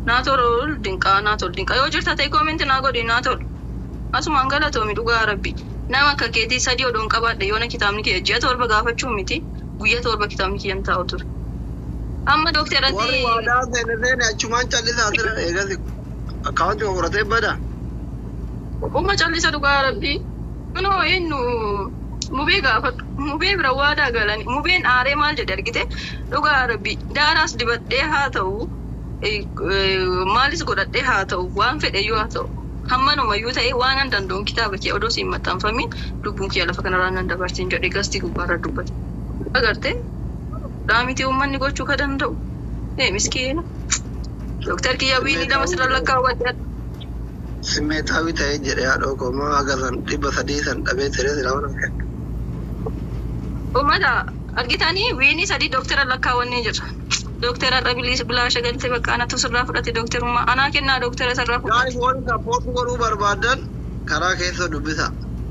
Naa tolu dinqaa naa tolu dinqaa yoo jirta ta'e koomenti naa godhi naa tolu. Asumaan galatoomi dhugaa rabbi. Nama akka keetii sadii odoon qabaadhe yoona kitaabni kiyya ji'a torba gaafachuu miti guyyaa torba kitaabni kiyyan taa'u ture. Amma warri dookteratti waadaa seene seene achumaan callisaa jira eegasi akkaawwanti qoratee bada Uma callisa dhugaa rabbii. Kunoo eenyu mubee gaafadhu. Mubee bira waadaa galani. Mubeen aaree maal jedhe argite dhugaa rabbii. Daaraas dibadhee haa ta'u eh, eh, maalis godhadhee haa ta'u waan fedheyyuu haa ta'u. Hammanumayyuu ta'e waan an danda'uun kitaaba kee odoo siin maxxanfamin lubbuun kiyya lafa kanarraa nan dabarsin jedhe gastii gubbaarra dubbate. Agartee dhaamiti uummanni gochuu ka danda'u. Ee miskiina. Dooktar kiyya wiinii lama sirra lakkaawwadhe. simmeetaawii ta'ee jedhe haadha koomaa agasan dhibba sadii san dhabee tiree silama Uummata argitanii wiinii sadii dooktara lakkaawwannee jirra. Dooktara dhabiliis bilaasha galtee bakka anatu sirraa fudhate dooktarummaa anaa kennaa dooktara sirraa fudhate. Gaa'is warri sappoortii godhuu barbaadan karaa keessa dubbisa.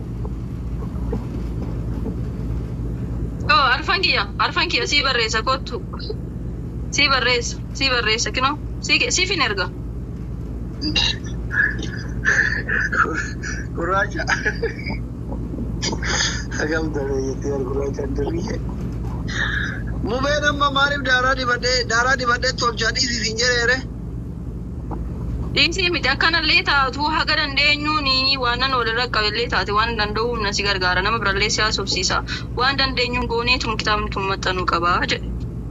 Oo arfan kiyya arfan kiyya sii barreessa kottu. Sii barreessa sii barreessa kinoo sii siifin erga. Gurraacha. Sagamta beeyyatti wal gurraacha dirriyye. Mubeen amma maaliif daaraa dibadhee daaraa dibadhee tolchaa dhiisisin jedheere? Dhiisii miti akkanallee taatu haga dandeenyuun waan nan walirra qabellee taate waan danda'u humna si gargaara nama birallee si haasofsiisa waan dandeenyuun goonee tun kitaabni tun maxxanuu qabaa jedhe.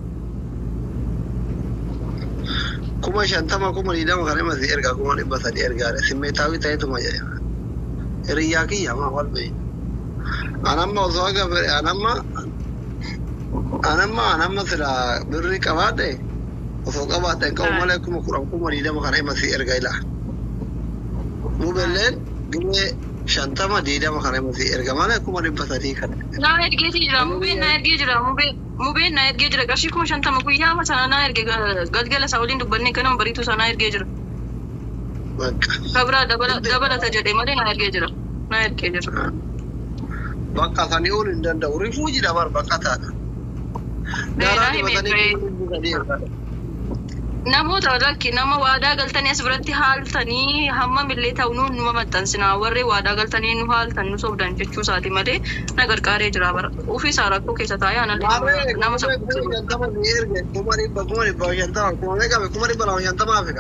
kuma shantama kuma digdama kan himas erga kuma dhibba sadi ergaadha simmeetaawii ta'etuma jedhe hiriyyaa kiyya maa wal beeyi anamma osoo aga fedhe anamma anamma anamma sila birrii qabaadhe osoo qabaadhe hin qabu malee kuma kudhan kuma digdama kan himas erga ila mubelleen gibee shantama digdama kan himas erga malee kuma dhibba sadii kan Naa ergeetii jira mubeen naa ergee jira mubeen mubeen naa ergee jira qarshii kuma shantama guyyaa sana naa erge galgala isaa waliin dubbannee ganama bariituu isaa naa ergee jira. bakka Kabira dabala dabalata jedhee malee naa ergee jira. Naa ergee jira. bakka sanii ol hin danda'u rifuu jira bar bakka taata. Daaraa Beeraa himee dibatanii ture. kuma dhibba sadii ergaadha. Namoota lakki nama waadaa galtanii as biratti haaltanii hammam illee ta'u nuun numa maxxansinaa warri waadaa galtanii nu haaltan nu sobdan jechuu isaati malee na gargaaree jira bara. Ofii isaa rakkoo keessa taa'ee anallee nama saffisa. shantama ni erge kuma dhibba kuma dhibba shantama kuma meeqa kuma dhibba lama shantama afrika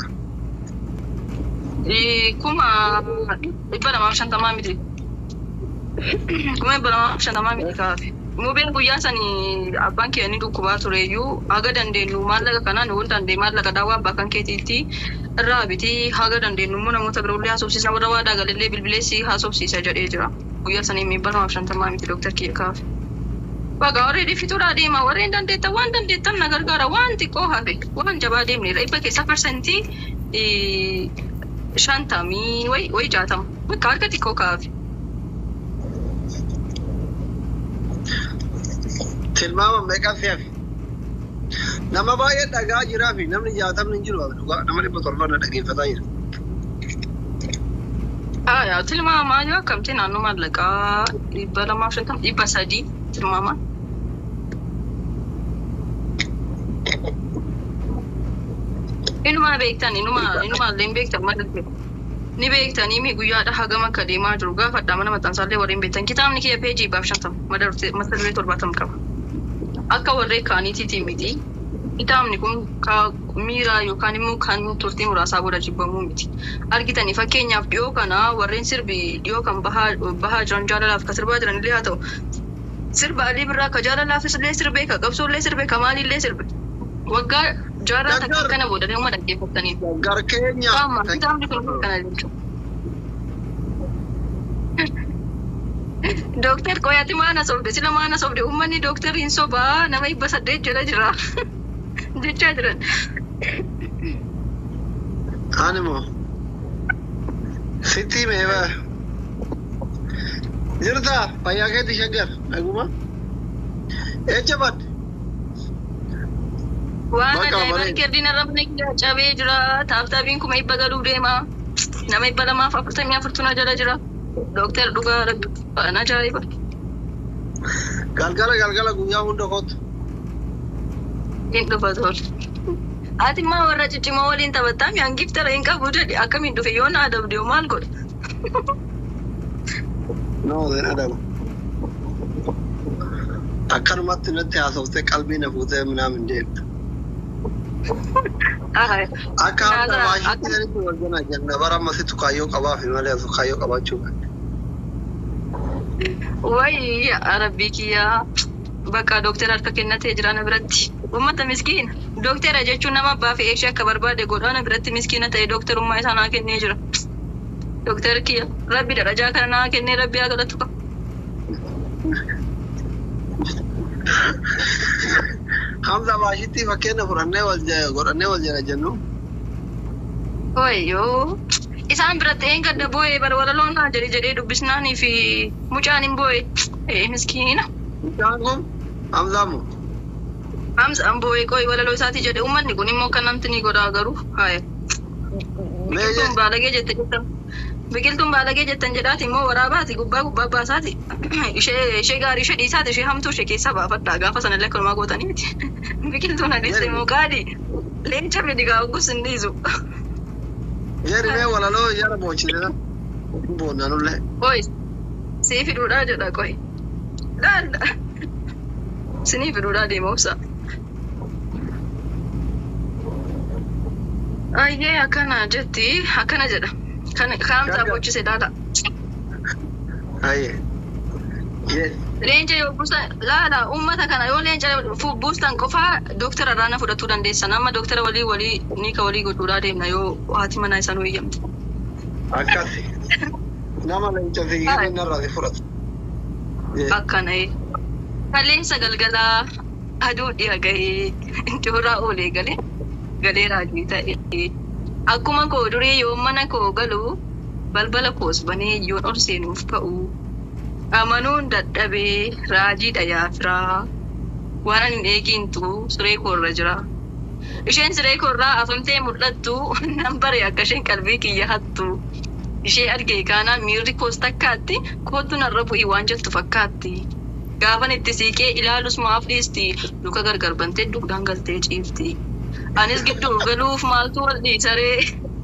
Kuma dhibba lamaaf shantamaa miti. Kuma dhibba lamaaf shantamaa miti kaafe. Mubeen guyyaa sanii abbaan kee ni dhukkubaa tureyyuu haga dandeenyu maallaqa kanaan wal dandeenye maallaqa daawwaa abbaa kan keetiitti irraa biti haga dandeenyu immoo namoota biroollee haasofsiisa warra waadaa galillee bilbileessi haasofsiisa jedhee jira. Guyyaa sanii dhibba lamaaf shantamaa miti dooktar kiyya kaafe. Baga warri dhifituudhaa deema warreen dandeettan waan dandeettan na gargaara waan xiqqoo hafe waan jabaa deemnedha dhibba keessa parsantii shantamii wayi wayi jaatama bakka harka xiqqoo kaafe. tilmaama meeqa si'afi nama baay'ee dhagaa jiraa fi namni jaatamni hin jiru dhugaa nama dhibba torba na dhageeffataa jira Aya tilmaamaa yoo akkamti naannoo maallaqaa dhibba lamaaf shantama dhibba sadii tilmaamaa. Inuma beektan inuma inuma illee hin beektan malee ni beektanii mi guyyaadha hagam akka deemaa jiru gaafadha mana maxxansaallee warreen beektan kitaabni kiyya peejii baaf shantama mata duree torbaatama qaba. Akka warree kaaniitiiti miti. Kitaabni kun ka miiraa yookaan immoo kan turtii muraasaa booda jibbamuu miti. Argitanii fakkeenyaaf dhiyoo kana warreen sirbi dhiyoo kan bahaa bahaa jiran jaalalaaf ka sirbaa jiran illee haa ta'u. Sirba alii birraa ka jaalalaafis illee sirbee ka qabsoo illee sirbe ka maalillee sirbe. Waggaa jaarraa takka kana booda nama dhaggeeffatanii. gar keenya Qaama kitaabni kun kana jechuudha. Dooktar Qoyaati maana sobde sila maana sobde uummanni dooktarriin sobaa nama dhibba saddeet jala jira jechaa jiran. ani moo sitti meeba jirta fayyaa keetti shaggar dhaguma echa badde Waan Bakka ajaa'ibaa bareeda. riikirdiin arrabni cabee jira taaptaabiin kuma dhibba galuu deema nama dhibba lamaaf afurtamii afurtuna jala jira. Dooktar dhugaa rabbi waan ajaa'iba. galgala galgala guyyaa hunda kootu Hin dhufa tol. Ati immoo warra ciccimoo waliin taphattaa mi'aan giftara hin qabu jedhe akkamiin dhufe yoo na adabde hoo maal godha? Nama seen adabu. Akkanumatti natti haasoftee qalbii na fuutee minaamin deemta. Ay, Akka amma Nyaata- baashitti sanitti wal jala jenna bara ammasitti kaayyoo qabaafi malee osoo kaayyoo qabaachuu qabdi. Wayii rabbii kiyyaa bakka dooktara harka kennatee jira na biratti. Uummata miskiina. Dooktara jechuun nama abbaa fi eeshee akka barbaade godhaa na biratti miskiina ta'e dooktarummaa isaa naa kennee jira. Dooktar kiyya rabbi darajaa kana naa kennee rabbi haa galatu qaba. Hamza baashitti fakkeenya fudhannee wal ja- godhannee wal jala jennu. Wayyoo. Isaan biratti een gadda boo'ee bara walaloon naa jedhe jedhee dubbisnaanii fi mucaan hin boo'e. Ee miskiina. Mucaan kun Hamzaa moo? Hamzaan boo'ee qooyi walaloo isaati jedhe uummanni kun immoo kan namti ni godhaa garuu. Haaya. Biqiltuun baalagee jette jettan. Biqiltuun baalagee jettan jedhaati immoo waraabaati gubbaa gubbaa baasaati. Ishee ishee gaarii ishee dhiisaati ishee hamtuu ishee keessaa baafadhaa gaafa sana illee akkanumaa gootanii miti. Biqiltuun adiiste immoo qaadi. Leenca fidi gaa oggus hin dhiisu. Jeeri mee walaloo yara boochise boonna nullee. Qoy sii fiduudhaa jedha qoy. Laalla. Sinii fiduudhaa deema obsa. Ayyee akkana jetti akkana jedha. Kan kaamsaa boochise laala. Hayyee. Yes. Leenca yoo buusan laala uummata kana yoo leenca fu- buustan qofaa dooktara irraa na fudhachuu dandeessan amma dooktara walii walii ni ka walii godhuudhaa deemna yoo haati manaa isaan eeyyamte. Akkasi. Nama leenca fiigee narraa si fudhatu. Yes. Akkana ee. Kaleessa galgalaa aduu dhiya gahee jooraa oolee galee galee raajii ta'e. Akkuma koo durii yoo mana koo galu balbala koos banee yoon ol seenuuf ka'u. Amanuun dadhabee raajiidha yaafiraa. Waan ani hin eegintu siree koorra jira. Isheen siree koorraa afamtee mul'attu nan bare akka isheen qalbii kiyya hattu. Ishee argee kaanaan miirri koos takkaatti kootu narra bu'ii waan jettu fakkaatti. Gaafan itti siiqee ilaalus maaf dhiisti luka gargar bantee dugdaan galtee ciifti. Anis gidduu galuuf maaltu wal dhiisaree.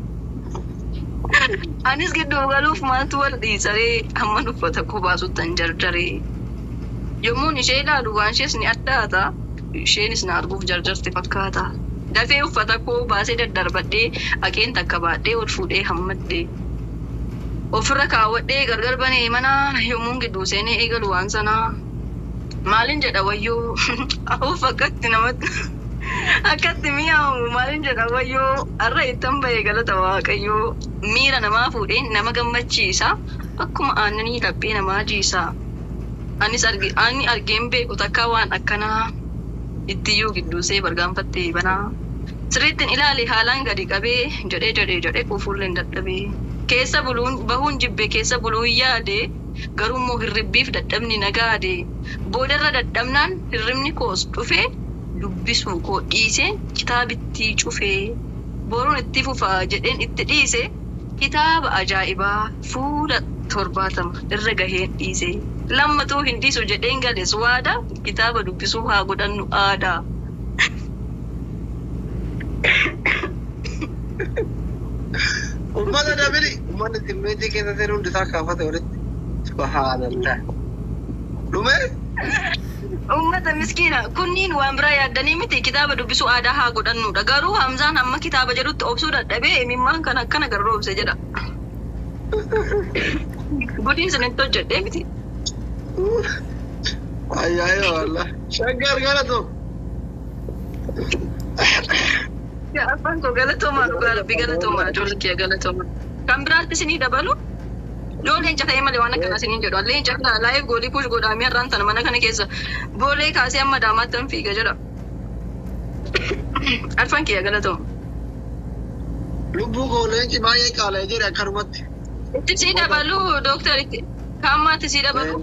Anis gidduu galuuf maaltu wal dhiisaree hamma uffata koo baasuttan jarjaree. Yommuun ishee ilaalu waan ishees ni addaata. Isheenis na arguuf jarjarte fakkaata. Dafee uffata koo baasee daddarbadhee haqeen takka baadhee ol fuudhee hammadhee. Ofirra kaawwadhee gargar banee mana yommuun gidduu seenee eegalu waan sanaa. Maalin jedha wayyoo of akkatti namatti akkatti mi'aawu maalin jedha wayyoo har'a ittan bahee galata waaqayyoo miira namaa fuudhee nama gammachiisa akkuma aannanii laphee namaa jiisa. Anis arge ani argeen beeku takka waan akkanaa ittiyyuu gidduusee bargaanfattee banaa. Sirriittiin ilaale haalaan gadi qabee jedhee jedhee jedhee kufuulleen dadhabee. Keessa buluun bahuun jibbe keessa buluun yaade garuu immoo hirribbiif dadhabni nagaade. Boodarra dadhabnaan hirribni koos dhufee dubbisuu koo dhiisee kitaabittii cufee. Boruun itti fufaa jedheen itti dhiise kitaaba ajaa'ibaa fuula torbaatama irra gaheen dhiise. Lammatuu hin dhiisu jedheen gales waada kitaaba dubbisuu haa godhannu aadaa. Ummata dabiri. Uummanni timmeetii keessa seenuu hundi isaa kaafate walitti. Subhaanallah. Dhumee? Uummata miskiina kunniin waan biraa yaaddanii miti kitaaba dubbisuu aadaa haa godhannudha. Garuu Hamzaan hamma kitaaba jedhutti obsuu dadhabee imimmaan kan akkana garroobse jedha. Gudiin sinitti hojjedhee miti. Ayyaayee wallah. Shaggar galatoo. Yaa abbaan koo galatoomaa dhugaa rabbi galatoomaa ijoollee kiyya galatoomaa. Kan biraatti isinii dabalu yoo leenca ta'e malee waan akkanaa isiniin jedhu leenca kana laayif goolii push godhaamee har'aan sana mana kana keessa boolee kaasee amma daamaatti han fiiga jedha. Arfan kiyya galatooma. Lubbuu koo leenci baay'ee qaala'ee jira akkanumatti. Itti sii dabalu dooktaritti kaammaatti sii dabalu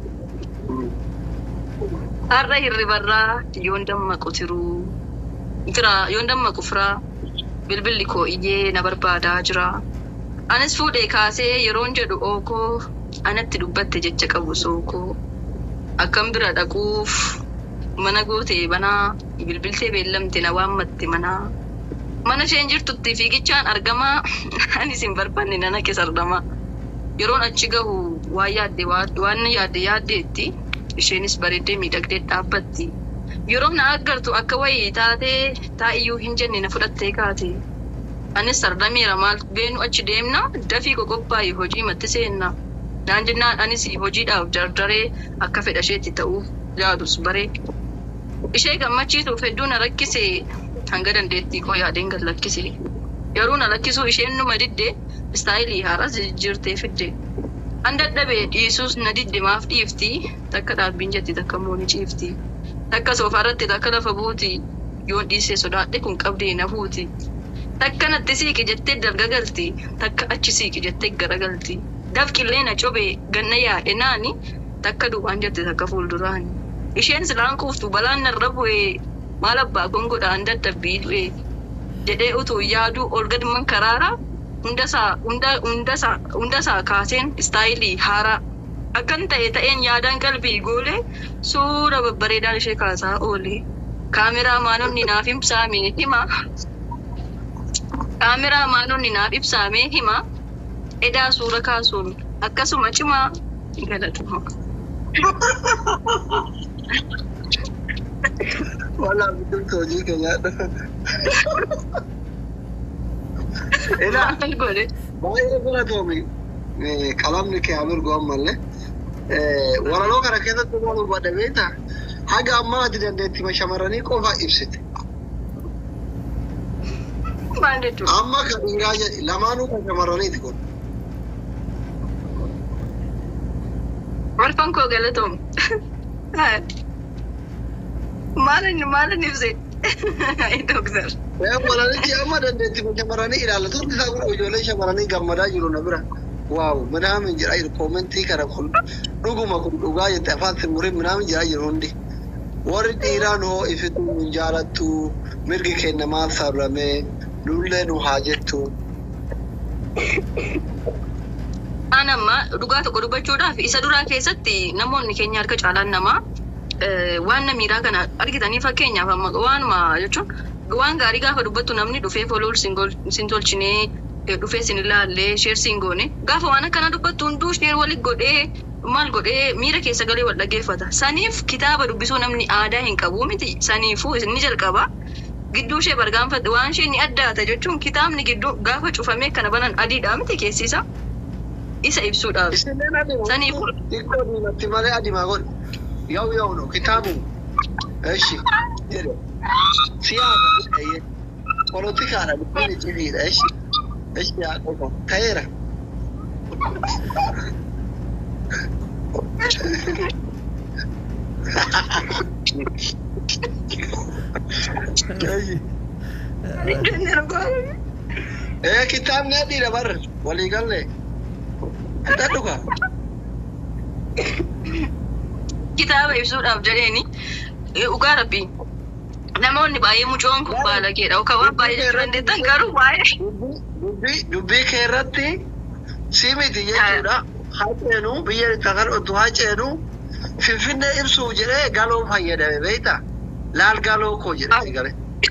har'a hirribarraa yoon dammaqu tiruu firaa yoon dammaqu firaa bilbilli koo iyyee na barbaadaa jira. Anis fuudhee kaasee yeroon jedhu ookoo anatti dubbatte jecha qabu sookoo akkam bira dhaquuf mana gootee banaa bilbiltee beellamte na waammatte manaa Mana isheen jirtutti fiigichaan argamaa anis hin barbaanne nana keessa argamaa. Yeroon achi gahu waan yaadde waan yaadde yaaddeetti isheenis bareeddee miidhagdee dhaabbatti. Yeroo na agartu akka wayii taatee taa'iyyuu hin jenne na fudhattee kaate. Anis sardameera maal beenu achi deemna dafii qoqophaa'e hojii matti seenna. Naan jennaan anis hojiidhaaf dardaree akka fedha isheetti ta'uuf yaadus baree. Ishee gammachiisuuf hedduu na rakkise hanga dandeettii koo yaadeen gad lakkise. Yeroo na lakkisuu isheen numa didde istaayilii haaraa jijjiirtee fidde. An dadhabee dhiisuus na didde maaf dhiifti takka dhaabbiin jetti takka immoo ni ciifti. Takka soofaa irratti takka lafa buuti yoon dhiisee sodaadhe kun qabdee na fuuti. Takka natti siiqi jettee dargagalti takka achi siiqi jettee garagalti. Dafqillee na cobee ganna yaa'e naani takka duubaan jette takka fuulduraani. Isheen silaan kuuftu balaan narra bu'ee maal abbaa gongodhaan dadhabbii du'ee jedhee utuu yaaduu ol gadman karaara hundasaa hunda hundasaa hundasaa kaaseen istaayilii haaraa akkan ta'e ta'een yaadaan qalbii goolee suura babbareedaan ishee kaasaa oole. Kaameraa maanonni naaf ibsaame hima. Kaameraa maanonni naaf ibsaame hima. Edaa suura kaasuun akkasuma cimaa galatuma. Wala biqiltuu hojii keenyaadha. Ilaa Maal godhe? baay'ee filatoomi qalamni kee haa mirgu ammallee. Walaloo kana keessatti maal barbaadde beektaa? Haga ammaa ati dandeettima shamarranii qofa ibsite. Maal jechuudha? Amma kan dhiiraa jedhi lamaanuu kan shamarraniiti kun. Marfan koo galatoom. Maalin maalin ibse? Doktor. Walalichi amma dandeettima shamarranii ilaalla. Turti isaa kun ijoollee shamarranii gammadaa jiru na bira. Waaw midhaan jedhaa jiru koomentii kana kun dhuguma kun dhugaa jette afaan simurii midhaan jedhaa jiru hundi. Warri dhiiraan hoo ifitu hin jaalattu mirgi keenya maal sarrame lullee nu haa jettu. An amma dhugaa tokko dubbachuudhaaf isa duraa keessatti namoonni keenya harka caalaan namaa eh, waan namiidhaa kana argitanii fakkeenyaaf amma waanuma jechuun waan gaarii gaafa dubbattu namni dhufee folool sin tolchinee eh, dhufee sin ilaallee sheer sin goone gaafa waan akkana dubbattu hunduu sheer walit godhee maal godhee miira keessa galee wal dhaggeeffata. Saniif kitaaba dubbisuu namni aadaa hin qabu miti. Saniifuu inni jalqaba. Gidduu ishee bargaanfatte waan isheen ni addaata jechuun kitaabni gidduu gaafa cufamee kana banan adiidha miti keessiisa. Isa ibsuudhaaf. Isinleen adima. Saniifuu Xiqqoo diimatti malee adimaa godhe. Yoo yoo no kitaabu. Eshi. Jedhe. Siyaasa jedhee. Polotikaadha dubbiin icciitiidha. Eshi. Eshi yaa qofa. Ta'eera. Eshi. Ee kitaabni adiidha barra. Walii galee. Adda dhugaa. kitaaba ibsuudhaaf jedheeni dhugaa rabbii namoonni baay'ee mucoon kun baalageedha yookaan waan baay'ee jechuu dandeettan garuu baay'ee dubbii dubbii kee irratti si miti jechuudha. Haa ceenu biyya itti kan otoo haa ceenu finfinnee ibsuuf jedhee galoo fayyadame beekta. Laal galoo koo jedhee gale.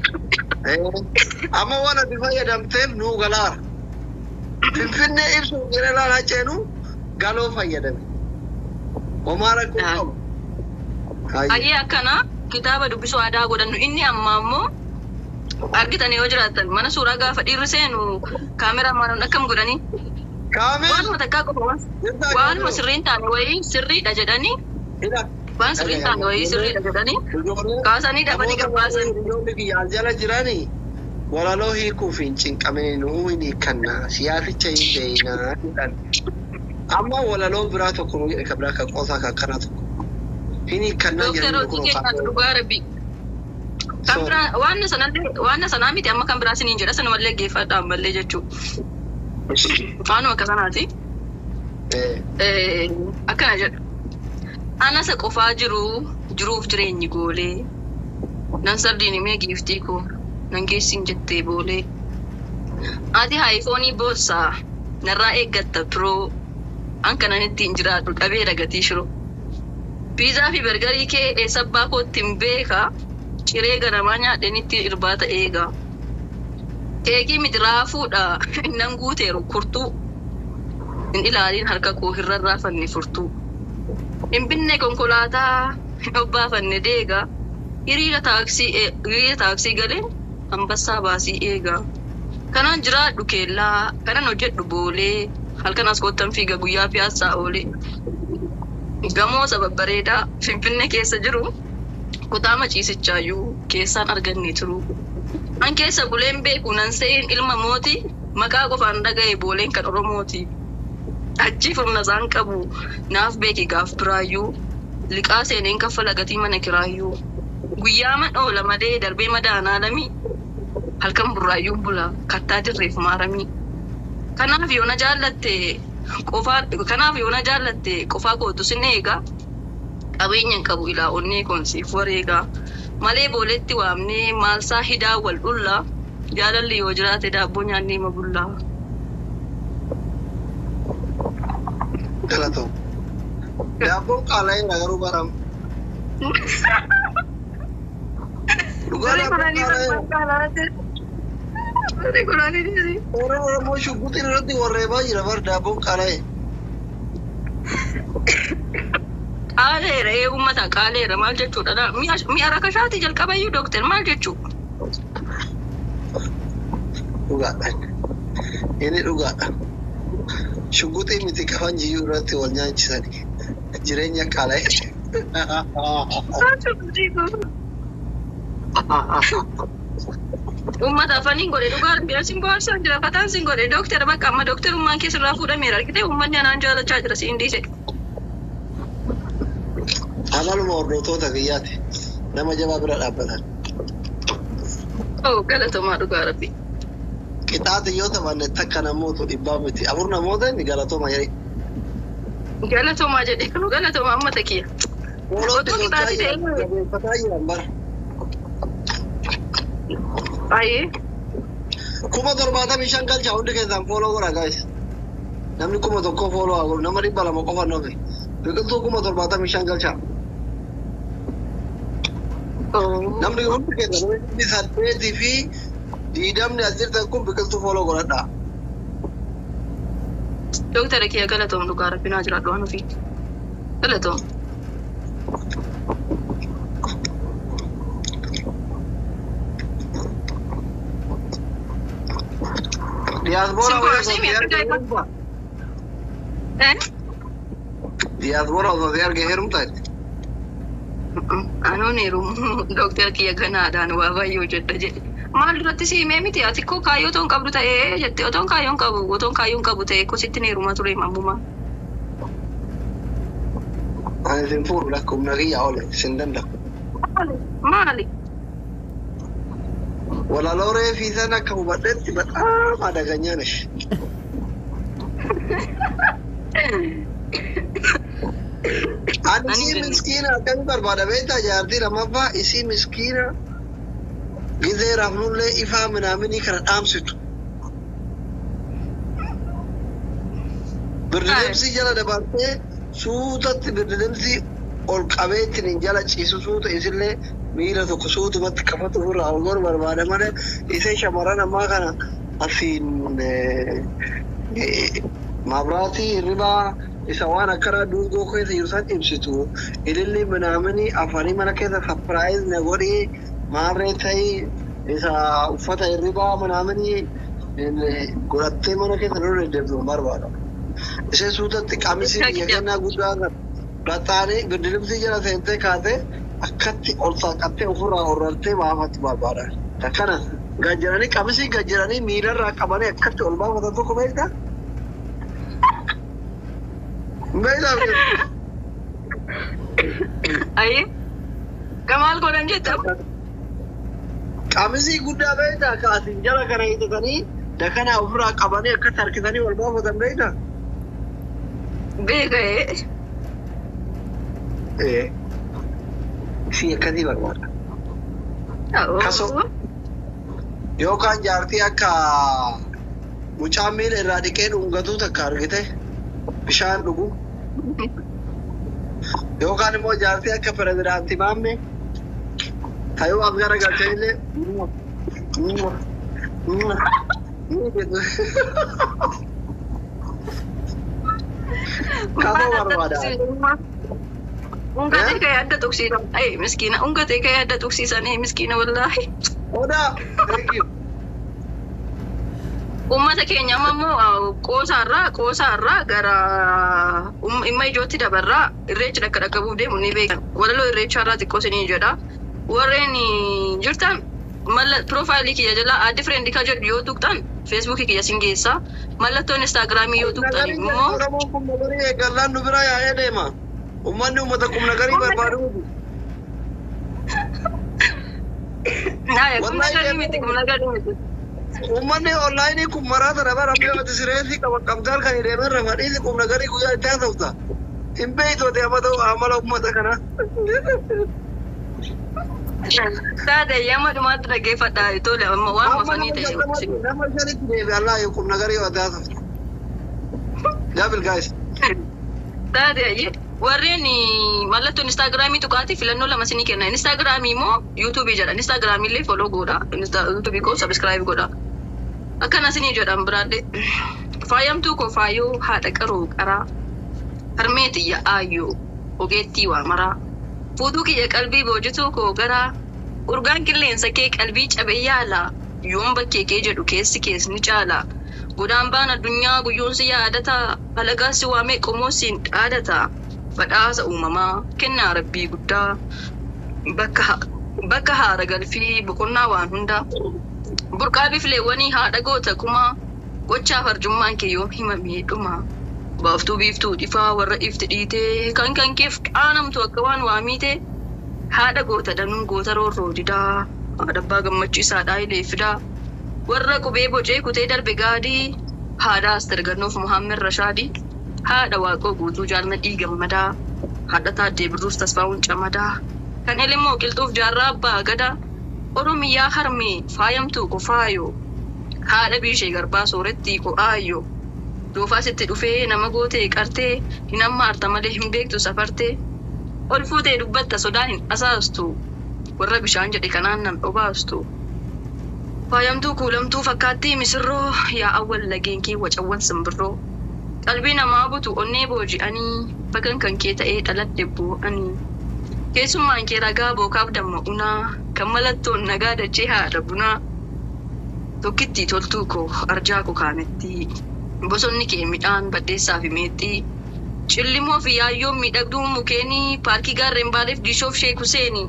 Amma waan ati fayyadamteef nuu galaara. Finfinnee ibsuuf jedhee laal haa ceenu galoo fayyadame. Homaa rakkoo qabu. baay'ee akkana kitaaba dubbisuu aadaa godhannu inni amma ammoo argitan yoo jiraattan mana suuraa gaafa dhiirri seenu kaameraa maanuun akkam godhanii waanuma takkaa qofa waanuma sirriin taane wayii sirriidha jedhanii waan sirriin taane wayii sirriidha jedhanii kaasanii dafanii gabbaasan. Ijoolli biyyaal jala jiranii walaloo hiikuuf hin cinqamne nuu hin hiikkanna siyaasicha hin beeynaa jedhan. Amma walaloo biraa tokko nuu jedhe kan biraa kan qoosaa kan kanaa tokko. Hin hiikkannaa Dooktar jedhanii Hojii keenyaatu dhugaa rabbi. Kan biraa waan sanallee waan sanaa miti amma kan biraa siniin jedha sanumallee geeffadha ammallee jechuudha. Waanuma akka sanaati. Eh, akkana jedha. Anasa qofaa jiru jiruuf jireenyi goolee. Nan sardiin himee giiftii koo nan geessin jettee boolee. Ati haayifoonii boossaa narraa eeggatta turoo. An kanan ittiin jiraadhu dhabee dagatii shiroo. Piizaa fi bargarii kee eessabbaa kootti hin beeka. Ciree ganamaa nyaadheen itti irbaata eega. Keekii miti raafuudha. Innan guuteeru kurtuu. Hin ilaalin harka koo hin rarraafanne furtuu. Hin binne konkolaataa hin obbaafanne deegaa. Hiriira taaksii ee- hiriira taaksii galeen ambassaa baasii eegaa. Kanan jiraadhu keellaa, kanan hojjedhu boolee, halkan as kottan fiiga guyyaa piyaassaa oolee. Gamoo babbareedaa Finfinnee keessa jiru kutaa maciisichaayyuu keessaan arganne turu. An keessa buleen beeku nan se'in ilma mooti maqaa qofaan dhaga'e booleen kan Oromooti. Achi humna isaan qabu naaf beeki gaaf biraayyuu liqaa seeneen kaffala gatii mana kiraayyuu. Guyyaa man oola malee darbee madaanaa lamii halkan burraayyuun bula kattaa dirreef maaramii. Kanaaf yoo na jaallatte qofaa kanaaf yoo na jaallatte qofaa kootu sin eegaa. Qabeenya hin qabu ilaa onnee koonsiif wareegaa. Malee booletti waamnee maalsaa hidaa wal dhullaa. Jaalalli yoo jiraate daabboo nyaannee mabullaa. Galatoo. Daabboon qaala'eera garuu baram. Dhugaa Barii daabboon kudhanii qaala'eera. barbaadaa Barii kudhanii dhiisi. Warra Oromoo shugguxiin irratti warreebaa jira bar daabboon qaala'e. Qaaleera ee uummata qaaleera maal jechuudha dha? Mi'a mi'a rakashaatii jalqabayyuu dooktar maal jechuu? Dhugaadha. Inni dhugaadha. Shugguxii miti kafan jiyyuu irratti wal nyaachisani. Jireenya qaala'e. Uummata afaniin godhe dhugaa bira sin bohaarsan jira fataan sin godhe dooktara bakka amma dooktarummaan keessa irraa fuudhameera argite uummanni anaan jaalachaa jira siin dhiise. Amaluma hordoftoota biyyaati. Nama jabaa bira dhaabbatan. Oo galatomaa dhugaa rabbi. Qixaati yoo taphanne takka namootu dhibbaa miti. Afur namoota inni galatooma jedhe. Galatomaa jedhe kanu galatomaa uummata kiyya. Oolootti Otoo tolchaa qixaati jiran. ta'e- Jabeeffataa jiran bara. Baay'ee. kuma torbaatamii shan galcha hundi keessan fooloo godha guys. Namni kuma tokko fooloo haa godhu nama dhibba lama qofa nufi. Biqiltuu kuma torbaatamii shan galcha. Oo. Namni hundi keessan namni saddeetii fi diidamni as jirtan kun biqiltuu fooloo godhadha. Dooktara kiyya galatoom dhugaa rabbi naa jiraadhu waan ofii. Galatoom. Diyaaspoora Simboo, osoo simii si akka arge gaafa- heerumta. Eh? Diyaaspoora osoo si arge heerumta. Anuun heerumu dooktara kiyya ganaadhaan waa baay'ee hojjedha jedhe. Maal duratti si himee miti ati koo kaayyoo toon qabdu ta'ee jette otoon kaayyoon qabu otoon kaayyoon qabu ta'e ko sittin heeruma ture mammumaa. Ani isin fuudhu lakkumna kiyya oole isin danda'u. Maali? Maali? Walaloo reefii sana akka hubadhetti badaam adaganyaa nash. Ani Ani isii jenne. miskiina akkami barbaada beektaa jaartii lammaffaa isii miskiina gizee rafnullee ifaa minaaminii kana dhaamsitu. Birdilimsi jala dabartee suutatti birdilimsi ol qabeettiin hin jala ciisu suuta isillee miila tokko suutumatti qabatu ofirraa ol goru barbaada malee isee shamarran ammaa kana asiin eh, eh, maabiraatii hirribaa isa waan akkanaa duungoo keessa jiru san ibsitu ililli minaaminii afanii mana keessa sapiraayiz na godhii maarree ta'ii isa uffata hirribaa minaaminii eh, godhattee mana keessa lolu deddeebi'u barbaada. Ishee suutatti qamisii biyya kennaa guddaa kan baxxaanii birdilimsii jala seentee kaatee akkatti ol saaqattee ofirraa horartee baafatti barbaada. Akkana gajjaranii qamisii gajjaranii miilarraa qabanii akkatti ol baafatan tokko beektaa? Beektaa? Ayyee. Gamaal godhan jetta? Qamisii guddaa beektaa kaasin jala kana hiixatanii dakana ofirraa qabanii akkatti harkisanii ol baafatan beektaa? Beeka'ee. Ee. Si akkasii barbaada. Kasoo. Yookaan jaartii akka mucaan miila irraa dhiqee dhungatu takka argite bishaan dhugu. Yookaan immoo jaartii akka pirezidaantii maamme tayuu as gara galchee illee Kamu barbaada. Unga ta'e ka yaadda tuksiidha. Ay, miskiina. Unga ta'e ka yaadda tuksiisanii miskiina wallaahi. Odaa. Thank you. Uummata keenya amma immoo qoosaarraa qoosaarraa gara dhimma ijootti dabarraa irreecha dhakka dhaqabuuf deemu ni beekan. Walaloo irreechaarraa xiqqoo isinii jedha. Warreen jirtan malla piroofaayilii kiyya jalaa addi fireendi ka jedhu yoo tuqxan feesbuukii kiyya sin geessa. Mallattoon instaagiraamii yoo tuqxan immoo Oromoon kun nagarii eegallaan nu bira yaa'ee deema. Uummanni uummata kun nagarii barbaadu. naaya kun nagarii miti kun nagarii miti. Uummanni onlaayinii kun maraata dhabaa rabbii ati sireetii qaba qabdaal kan hidheeman rafadhiisi kun nagarii guyyaa itti haasofta. Hin beeytooti amma ta'u amala uummata kanaa. Taate yamma dhumaatti dhaggeeffadhaa tole amma waan mafanii ta'e. Nama shanitti deebi'an laa kun nagarii itti haasofta. Jaabil gaayis. Taate warreen mallattoon instaagiraamii tuqaati filannoo lama sinii kenna. Instaagiraamii immoo yuutuubii jedha. Instaagiraamii illee foloo godha. Yuutuubii koo sabiskiraayib godha. Akkana sinii jedhan biraallee. Faayamtuu koo faayoo haadha qaroo qaraa. Harmee xiyya aayyoo ogeettii waa maraa. Fuutuu kiyya qalbii boojituu koo garaa. Urgaan qilleensa kee qalbii cabee yaala. Yoon bakkee kee jedhu keessi kees ni caala. Godaan baan addunyaa guyyoonsi yaadata. Halagaasi waamee qomoosiin dhaadata. Badhaasa uumamaa kennaa rabbii guddaa. Bakka bakka haara galfii boqonnaa waan hundaa. Burqaa bifleewwanii haadha goota kumaa. Gochaa farjummaan kee yoom himamee dhuma. Baaftuu biiftuu dhifaa warra ifti dhiitee kan kan keef qaanamtu akka waan waamiite. Haadha goota danuu goota roorroo didaa. Haadha abbaa gammachiisaadhaa ilee fidaa. Warra qubee bocee kutee darbe gaadii. Haadha Aster Gannoof Muhammed Rashaadii. Haadha Waaqoo guutuu jaalladhii gammadaa. Haadha Taaddee Birruus Tasfaa'uun Camadaa. Kan Elimmoo Qilxuuf Jaarraa Abbaa Gadaa. Oromiyaa Harmee Faayamtuu Qofaayoo. Haadha Biishee Garbaa Soorettii Qo'aayyoo. Doofaas itti dhufee nama gootee qartee hin hammaarta malee hin beektu safartee. Ol fuutee dubbatta sodaan hin asaastu. Warra bishaan jedhe kanaan nan dhobaastu. Faayamtuu kuulamtuu fakkaattii misirroo yaa awwal lageen kee wacawwan simbirroo. Qalbii namaa butu onnee booji'anii bagan kan kee ta'ee dhaladhe boo'anii. Keessummaan kee ragaa bookaaf damma'unaa kan mallattoon nagaa dachee haadha bunaa. Tokkitti toltuu koo arjaa koo kaametti. Bosonni kee midhaan baddeessaa fi meexxii. Cillimoo fi yaayyoon miidhagduu mukeenii paarkii gaarreen baaleef diishoof sheek Huseeni.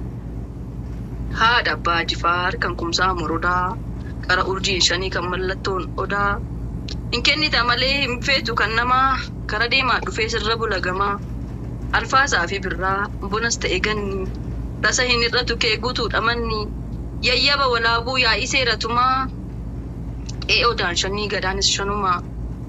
Haadha abbaa jifaar kan kumsaa morodaa. Qara urjiin shanii kan mallattoon odaa. Hin kennita malee hin feetu kan namaa kara deemaa dhufee sirra bula gamaa. Alfaasaa fi birraa bonas ta'e ganni. Rasa hin irratu kee guutuudha manni. Yayyaba walaabuu yaa'ii seeratumaa. Ee odaan shanii gadaanis shanumaa.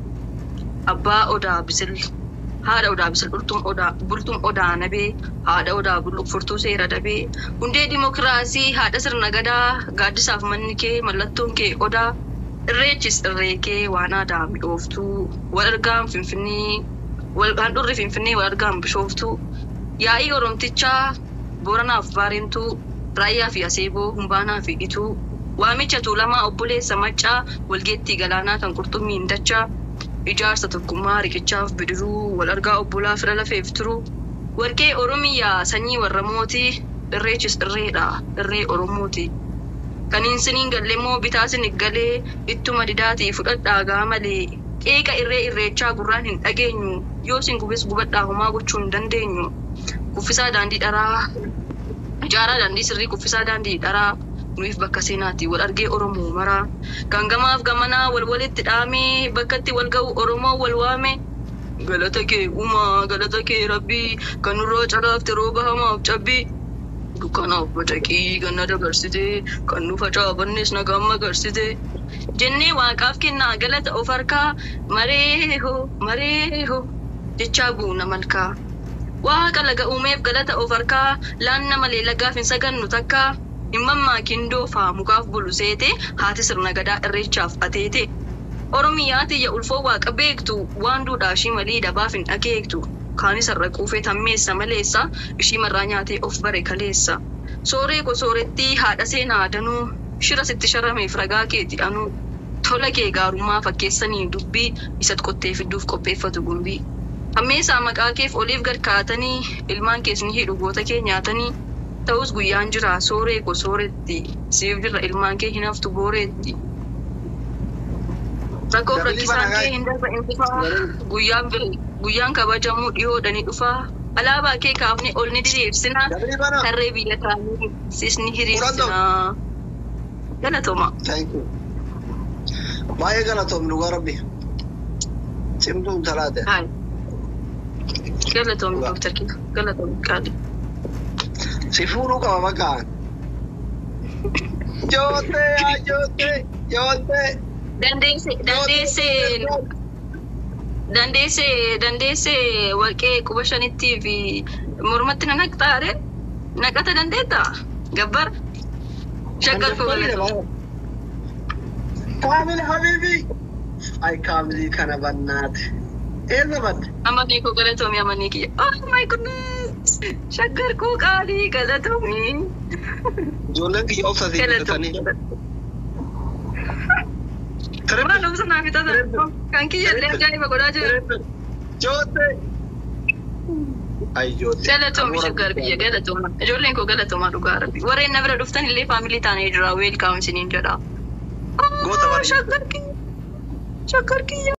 Abbaa odaa bisil. Haadha odaa bisil bultum odaa bultum odaa nabee. Haadha odaa bulluqfurtuu seera dabee. Hundee dimokiraasii haadha sirna gadaa gaaddisaaf manni kee mallattoon kee odaa. Irreechis irree kee waan aadaa mi'ooftuu. Wal argaan finfinnee wal handhuurri finfinnee wal argaan bishooftuu. Yaa'ii oromtichaa booranaaf baarentuu. Raayyaa fi aseeboo humbaanaa fi ituu. Waamicha tuulamaa obboleessa maccaa walgeettii galaanaa kan qurxummiin dachaa. Ijaarsa tokkummaa riqichaaf bidiruu wal argaa obbolaa fira lafeef turuu. Warqee Oromiyaa sanyii warra mootii irreechis irreedha irree Oromooti. Kan hin siniin galleemmoo bitaa sinig galee ittuma didaatii fudhadhaa gaa malee qeeqa irree irreechaa gurraan hin dhageenyu yoo sin gubes gubadhaa homaa gochuu hin dandeenyu. Kuffisaa daandii dharaa ijaaraa daandii sirrii kuffisaa daandii dharaa nuuf bakka seenaatti wal argee Oromoo maraa kan gamaaf gamanaa wal walitti dhaamee bakkatti wal ga'u Oromoo wal waame. Galata kee uumaa galata kee rabbii kan nurraa calaafte rooba hamaaf cabbii. Dukkanaaf bacaqii ganna dabarsite kan nu facaafannes nagaan magarsite. Jennee waaqaaf kennaa galata of harkaa maree hoo maree hoo jechaa buuna malkaa. Waaqa laga uumeef galata of harkaa laanna malee lagaaf hin sagannu takkaa. Himammaa kindoofaa mukaaf bulu seete haati sirna gadaa irreechaaf ateete. Oromiyaa tiyya ulfoo waaqa beektu waan duudhaa ishii malii dabaaf hin dhageektu. Kaanis har'a quufee tammeessa maleessa ishii marraa nyaatee of bare kaleessa. Sooree ko soorettii haadha seenaa danuu shira sitti sharameef ragaa keeti anu tola kee gaarummaa fakkeessanii dubbii isat qottee fiduuf qopheeffatu gumbii. Hammeessaa maqaa keef oliif gad kaatanii ilmaan kees ni hidhu goota kee nyaatanii ta'us guyyaan jira sooree ko sooretti siif jira ilmaan kee hin haftu booreetti. Rakkoof rakkisaan kee hin darba hin dhufaa guyyaan bir- guyyaan kabajamuu dhiyoodhani dhufaa alaabaa kee kaafne ol ni diriirsinaa Dabri bana. tarree biyya kaanii sis ni hiriirsinaa. Galatooma. Thank you. Baay'ee galatoomni dhugaa rabbi. Cimtuun talaate. Hai. Galatoomni Dooktar Kiitu. Galatoomni Qaali. Si fuudhuu qaba maqaan. Jootee haa jootee jootee. Dandeesse dandeessee dandeessee dandeessee warqee quba shanittii fi mormatti na naqxaare naqata dandeetta gabbar shaggar koo galatooma. Kaamil Habibi. Ay kaamilii kana bannaate. Eessa badde? Amanee koo galatoomi amanee kiyya. Oh my goodness! Shaggar koo qaalii galatoomi. Ijoolleen kiyya obsa si Galatoomi. fudhatanii. Waan dhumsa naa fixata. Kan kiyya illee ajaa'iba godhaa jira. Jootee. Ay jootee. Galatoomi shaggar biyya galatooma. Ijoolleen koo galatoomaa dhugaa rabbi. Warreen na bira dhuftan illee faamilii taanee jira. Weelkaam isiniin jedha. Goota bareedaa. Shaggar kiyya. Shaggar kiyya.